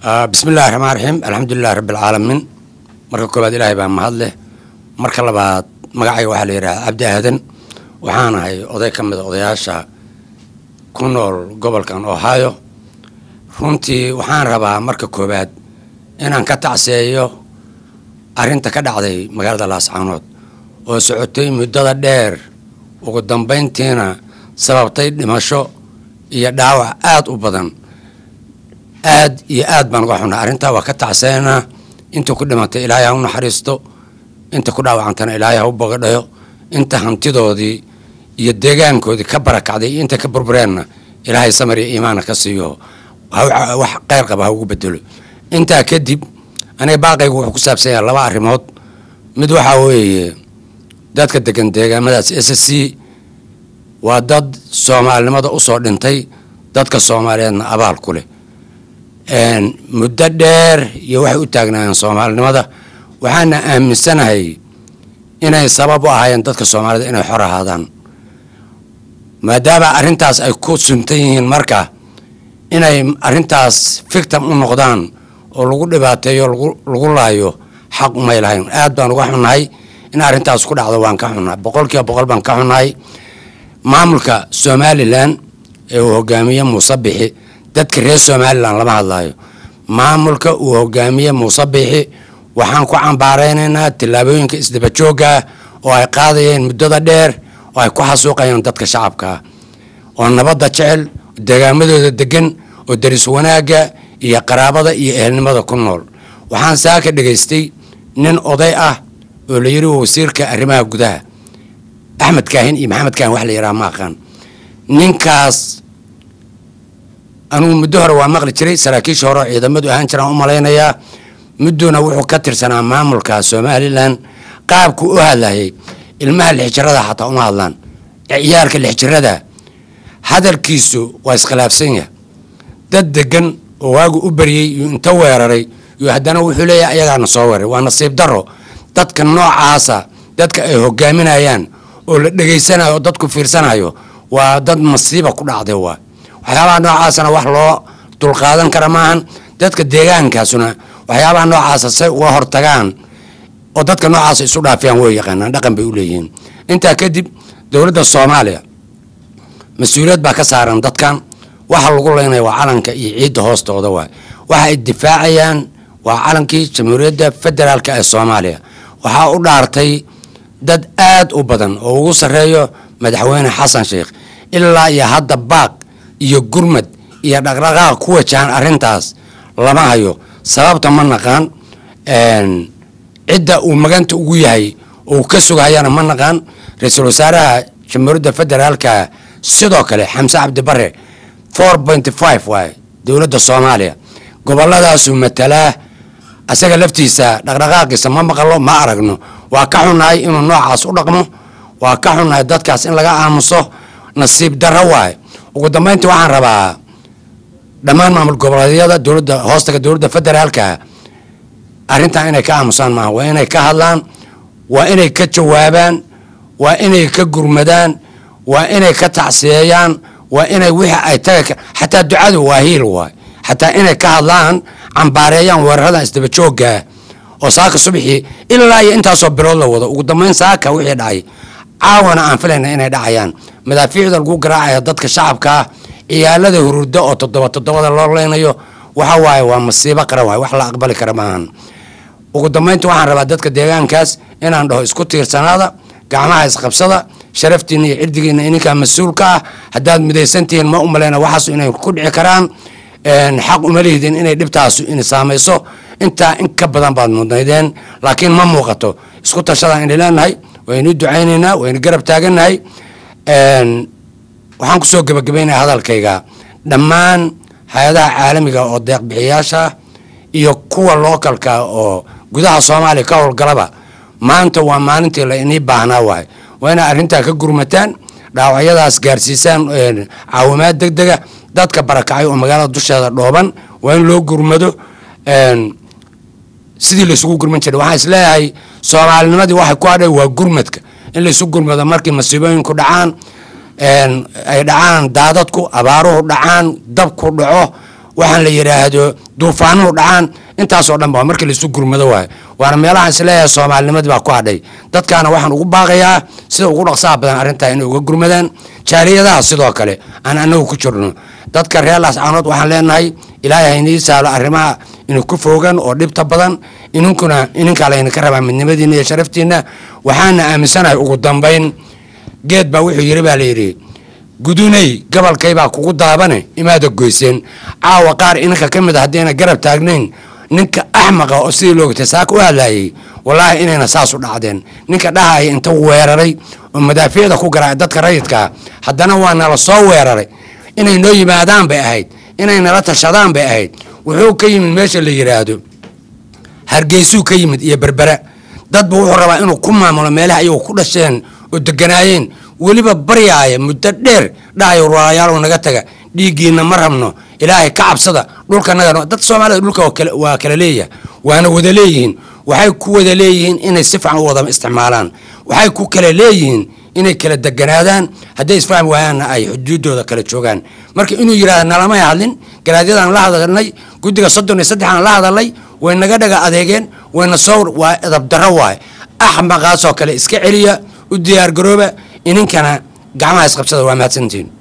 bismi illahi raxmaan raxiim alxamdulilahi rabbi alcaalamiin marka koowaad ilaahay baa mahad leh marka labaad magacayga waxaa la yidhaha cabdi aadan waxaan ahay oday ka mida odayaasha ku nool gobolkan ohio runtii waxaan rabaa marka koowaad inaan ka tacseeyo arrinta ka dhacday magaalada laascaanood oo socotay muddada dheer ugu dambayntiina sababtay dhimasho iyo dhaawac aada u badan aad iyo aad baan uga xunaa arrintaa waa ka tacseynaa inta ku dhimatay ilaahay ha u naxariisto inta ku dhaawacantana ilaahay ha u bogadhayo inta hantidoodii iyo deegaankoodii ka barakacday iyo inta ka burbureenna ilaahay samar iyo iimaana ka siiyo wax kheyr qaba ha ugu bedelo intaa kadib aniga baaqaygu wuxuu ku saabsan yahay laba arrimood mid waxaa weeye dadka degan deegaamadaas s c waa dad soomaalinimada usoo dhintay dadka soomaaliyeedna abaal ku leh muddo dheer iyo waxay u taagnaayeen soomaalinimada waxaana aaminsanahay inay sabab u ahaayeen dadka soomaalida inay xor ahaadaan maadaama arrintaas ay ku suntan yihiin marka inay arrintaas fictam u noqdaan oo lagu dhibaateeyo lagu laayo xaq umay lahayn aad baan uga xunnahay in arrintaas ku dhacdo waan ka xunnahay boqol kiiba boqol baan ka xunnahay maamulka somalilan ee uu hogaamiye muuse bixi dadka reer somalilan lama hadlaayo maamulka uu hogaamiye muuse bixi waxaan ku cambaaraynaynaa tillaabooyinka isdabajooga oo ay qaadayeen muddada dheer oo ay ku xasuuqayaan dadka shacabkaa oo nabadda jecel degaamadooda degan oo daris wanaagga iyo qaraabada iyo ehelnimada ku nool waxaan saaka dhegaystay nin oday ah oo la yidhi wasiirka arrimaha gudaha axmed kaahin iyo maxamed kaahin wax la yidhaha ma aqaan ninkaas anugu muddo hore waa maqli jiray saraakiisha hore oo ciidamadu ahaan jiraan u malaynayaa mudduna wuxuu ka tirsanaa maamulka somalilan qaabku u hadlayay ilmaha lixjirada xataa uma hadlaan ciyaalka lixjirada hadalkiisu waa iskhilaafsan yahay dad degan oo waagu u baryey iyo inta weeraray iyo haddana wuxuu leeyahay ayagaana soo weeray waa nasiib daro dadka noocaasa dadka ay hogaaminayaan oo la dhegaysanayo oo dadku fiirsanayo waa dad masiiba ku dhacday waa waxyaabaha noocaasana wax loo dulqaadan kara maahan dadka deegaankaasuna waxyaabaha noocaasa say uga hortagaan oo dadka noocaasa isu dhaafiyaan way yaqaanaan dhaqan bay u leeyihiin intaa kadib dowladda soomaaliya mas-uuliyad baa ka saaran dadkan waxa lagu leynaya waa calanka iyo ciidda hoostooda waay waxa ay difaacayaan waa calankii jamhuuriyadda federaalk ee soomaaliya waxaa u dhaartay dad aad u badan oo ugu sarreeyo madaxweyne xasan sheikh ilaa iyo hadda baaq iyo gurmad iyo dhaqdhaqaaq ku wajahan arrintaas lama hayo sababta ma naqaan cidda uu maganta ugu yahay oo uu ka sugahayana ma naqaan ra-iisul wasaaraha jamhuuriyadda federaalka sidoo kale xamse cabdi bare four point five waay dowladda soomaaliya goboladaasuu matalaa asaga laftiisa dhaqdhaqaaqiisa ma maqalo ma aragno waa ka xunnahay inuu noocaas u dhaqmo waa ka xunnahay dadkaas in laga aamuso nasiib darro waay ugu dambayntii waxaan rabaa dhammaan maamul goboleedyada dowladda hoostaga dowladda federaalka arrintan inay ka aamusaan maaha waa inay ka hadlaan waa inay ka jawaabaan waa inay ka gurmadaan waa inay ka tacsiyeeyaan waa inay wixii ay taga xataa ducadu waa hiil waay xataa inay ka hadlaan cambaareeyaan weeraradan isdabajoogaa oo saaka subaxii ilaa iyo intaasoo bilood la wado ugu dambayn saaka wixii dhacay caawana aan filayna inay dhacayaan madaafiicda lagu garaacaya dadka shacabkaa ciyaalada hururda oo toddoba toddobada loo leynayo waxa waaye waa masiibo qaran waay wax la aqbali kara maahan ugu dambaynta waxaan rabaa dadka deegaankaas inaan dhaho isku tiirsanaada gacmaha isqabsada sharaftiina iyo cirdigiina ininkaa mas-uulka ah haddaad midaysantihiin ma umaleyna waxaas inay ku dhici karaan xaq uma lihdin inay dhibtaasu in saamayso intaa in ka badan baad mudnaydeen laakiin ma muuqato isku tashadaan inay leenahay waynu ducaynaynaa waynu garab taagannahay waxaan kusoo gebagabaynaya hadalkayga dhammaan hay-adaha caalamiga oo deeqbixiyaasha iyo kuwa lookalka oo gudaha soomaaliya ka howlgalaba maanta waa maalintii la inii baahnaa waay waa inaa arrintaa ka gurmataan dhaawacyadaas gaarsiisaan caawimaad deg dega dadka barakacay oo magaalada dusheeda dhooban waa in loo gurmado sidii laysugu gurman jiray waxaan isleeyahay soomaalinimadii waxay ku hadhay waa gurmadka in laysu gurmado markii masiibooyinku dhacaan ay dhacaan daadadku abaaruhu dhacaan dabku dhaco waxaan la yidhaahdo duufaanuhu dhacaan intaasoo dhan ba markii laisu gurmado waayo waana meelahaan isleeyahay soomaalinimadii baa ku hadhay dadkaana waxaan ugu baaqayaa sida ugu dhaqsaha badan arrintaa inay uga gurmadaan jaaliyadaha sidoo kale aan anagu ku jirno dadka reer laascaanood waxaan leenahay ilaahay haynii saalo arrimaha inuu ku foogan oo dhibta badan ininkuna ininkaa laydinka rabaa midnimadiina iyo sharaftiina waxaana aaminsanahay ugu dambayn geed baa wuxuu yidhi baa layidhi gudunay gabalkaybaa kugu daabane imaada goyseen caawa qaar ininka ka mid a haddayna garab taagnayn ninka axmaqa oo sidii loogtay saaka u hadlaayay wallaahi inayna saas u dhacdeen ninka dhahaya inta weeraray oo madaafiicda ku garaacay dadka rayidkaa haddana waa nala soo weeraray inay noo yimaadaan bay ahayd inay nala tashadaan bay ahayd wuxuu ka yimid meesha la yidhaahdo hargeysuu ka yimid iyo berbera dadba wuxuu rabaa inuu ku maamulo meelaha ayagu ku dhasheen oo deganaayeen weliba baryaaya muddo dheer dhahayo walaalayaalow naga taga dhiiggiina ma rabno ilaahay ka cabsada dhulkanaga dad soomaalida dhulka waa kala leeyahay waana wada leeyihiin waxay ku wada leeyihiin inay si fiican u wada isticmaalaan waxay ku kala leeyihiin inay kala deganaadaan hadday isfahmi waayaanna ay xuduudooda kala joogaan marka inuu yidhahda nalamay hadlin garaadyadaan la hadalnay guddiga soddon iyo saddexaan la hadalnay way naga dhaga adeegeen wayna soo waa edabdarro waaye axmaqaasoo kale iska celiya u diyaargarooba ininkana gacmaha isqabsada waa mahadsantihiin